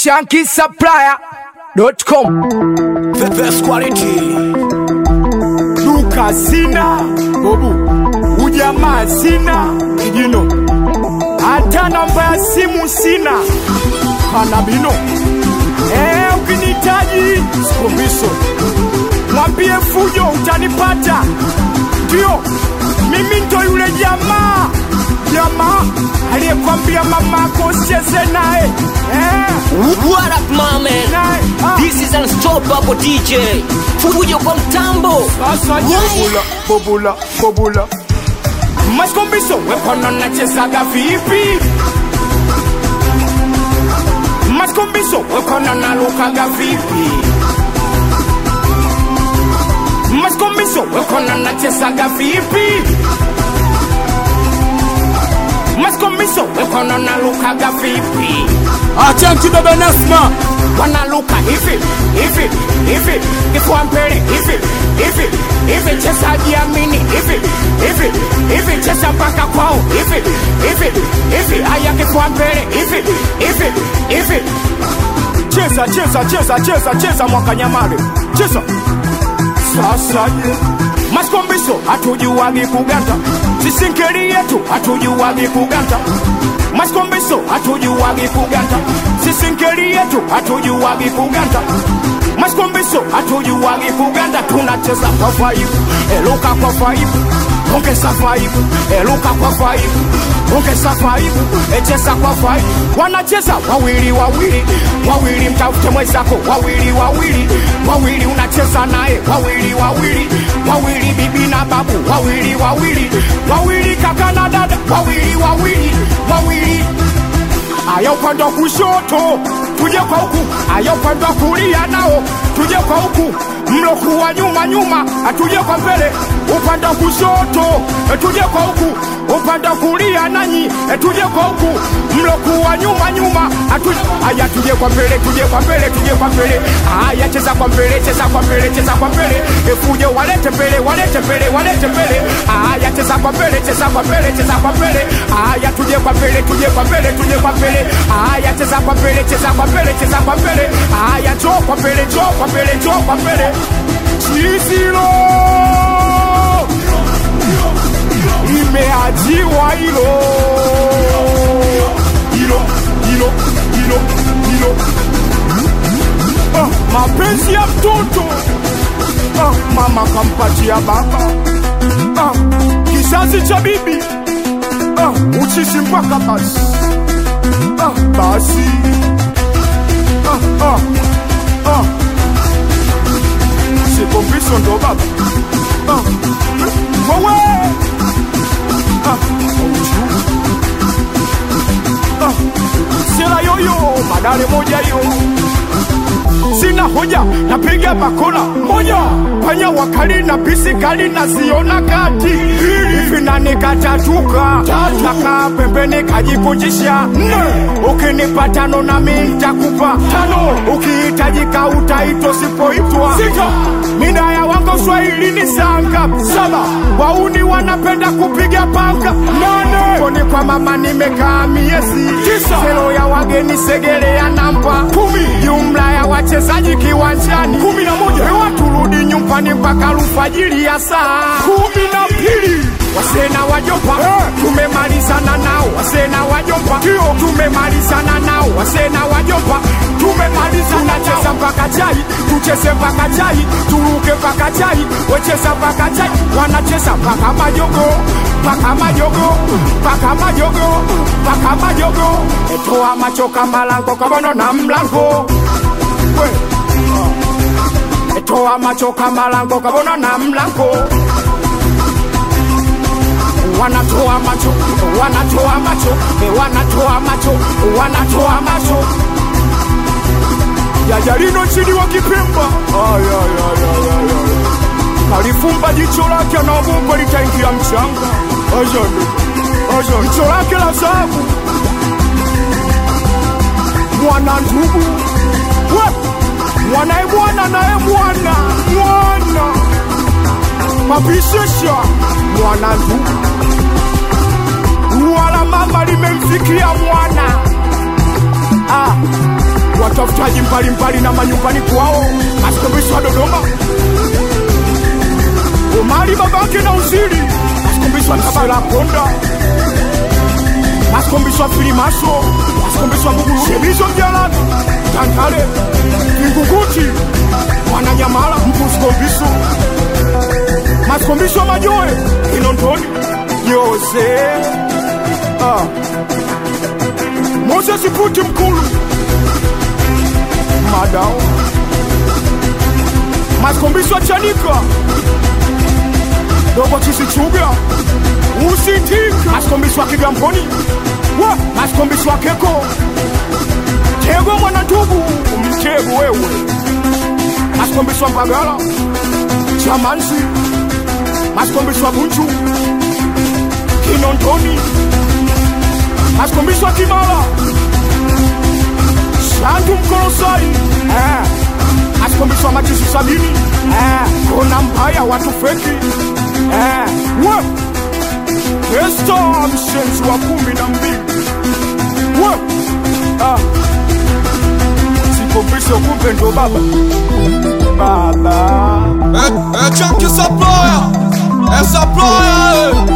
shankisupplier.com The best quality. duka sina bobu ujamaa sina kijino hata namba ya simu sina kana bino Eh, ukinihitaji sikombiso mwambie fujo utanipata ndio mimi ndo yule jamaa jamaa aliyekwambia mamako usicheze naye eh, What up, my man? naye ah. This is Unstoppable DJ. Fujo kwa mtambo. Sasa bobula bobula bobula Maskombiso wekono nachezaga vipi Maskombiso wekono nalukaga vipi Maskombiso wekono nachezaga vipi Maskombiso wekono nalukaga vipi Achanki baba Nasma wanaluka hivi hivi hivi kifua mbele hivi hivi hivi cheza jiamini hivi hivi hivi cheza mpaka kwao hivi hivi hivi haya kifua mbele hivi hivi hivi cheza cheza cheza cheza cheza mwaka nyamale cheza sasa je maskombiso hatujuwagi kuganda sisinkeli yetu hatujuwagi kuganda maskombiso hatujuwagi kuganda sisinkeli yetu hatujuwagi kuganda maskombiso hatujuwagi kuganda tunacheza kwa faibu eluka kwa faibu ongeza faibu eluka kwa faibu ongeza faibu echeza kwa faibu wanacheza wawili wawili wawili mtafute mwenzako wawili wawili wawili unacheza naye wawili wawili wawili bibi na babu wawili wawili wawili kaka na dada wawili wawili wawili aya upande wa kushoto tuje kwa huku aya upande wa kulia nao tuje kwa huku mlokuwa nyuma nyuma atuje kwa mbele upande wa kushoto tuje kwa huku upande wa kulia nanyi tuje kwa huku mlokuwa nyuma nyuma atuje aya tuje kwa mbele tuje kwa mbele tuje kwa mbele aya cheza kwa mbele cheza kwa mbele cheza kwa mbele efuje walete mbele walete mbele walete mbele aya cheza kwa mbele cheza kwa mbele cheza kwa mbele aya tuje kwa mbele tuje kwa mbele tuje kwa mbele aya cheza kwa mbele cheza kwa mbele cheza kwa mbele aya njoo kwa mbele njoo kwa mbele njoo kwa mbele chizilo imeajiwa hilo hilo hilo hilo hilo ah, mapenzi ya mtoto ah, mama kampatia baba ah, kizazi cha bibi ah, uchizi mpaka basi ah, basi ah, ah, ah. sikombiso ndo baba ah, wewe ah, uchu. ah, sera yoyo madale moja yo sina hoja napiga bakora moja panya wakali na pisi kali naziona kati hivi na nikatatuka nakaa pembeni kajikujisha nne ukinipa tano nami ntakupa tano ukihitajika utaitwa sipoitwa sita mina ya wango swahili ni sanga saba wauni wanapenda kupiga panga nane koni kwa mama nimekaa miezi tisa selo ya wageni segelea namba kumi jumla ya wachezaji kiwanjani kumi na moja hewa turudi nyumbani mpaka alfajiri ya saa kumi na mbili wasena wajomba tumemalizana nao wasena wajomba ndio tumemalizana nao wasena wajomba tumemalizana cheza mpaka chai tucheze mpaka chai turuke mpaka chai wecheza mpaka chai wanacheza mpaka majogo mpaka majogo mpaka majogo mpaka majogo etoa macho kama lango kabono na mlango we etoa macho kama lango kabona na mlango wanatoa macho wanatoa macho eh, wanatoa macho wanatoa macho jajalino chini wa kipemba Ay, ay, ay, ay, ay, ay. kalifumba jicho lake anaogopa litaingia mchanga Ajani, ajani. jicho lake la zahabu mwana ndugu we mwanae mwana naye mwana mwana mapishesha mwana ndugu wala mama limemfikia mwana ah, watafutaji mbalimbali na manyumbani kwao masikombisho wa dodoma umali babake na uzili masikombisho wa tabala konda masikombisho wa filimaso masikombisho wa bugulu shebizo mjalani tantale kinguguti mwananyamala mpusikombiso masikombisho wa majoe kinondoni yose ah. moses puti mkulu madao masikombisho wa chanika dogo chisichuga usitika masikombisho wa kigamboni wa masikombisho wa keko tego mwana ndugu mtego wewe masikombisho wa mbagala chamansi masikombisho wa bunju kinondoni masikombisho wa kimala shandu mkolosai eh. masikombisho wa machisi sabini eh. kona mbaya watu feki eh. we Esta mshenzi wa kumi na mbili we ah. sikombisho kumbe ndo baba baba É, é Jack Saploya, é Saploya,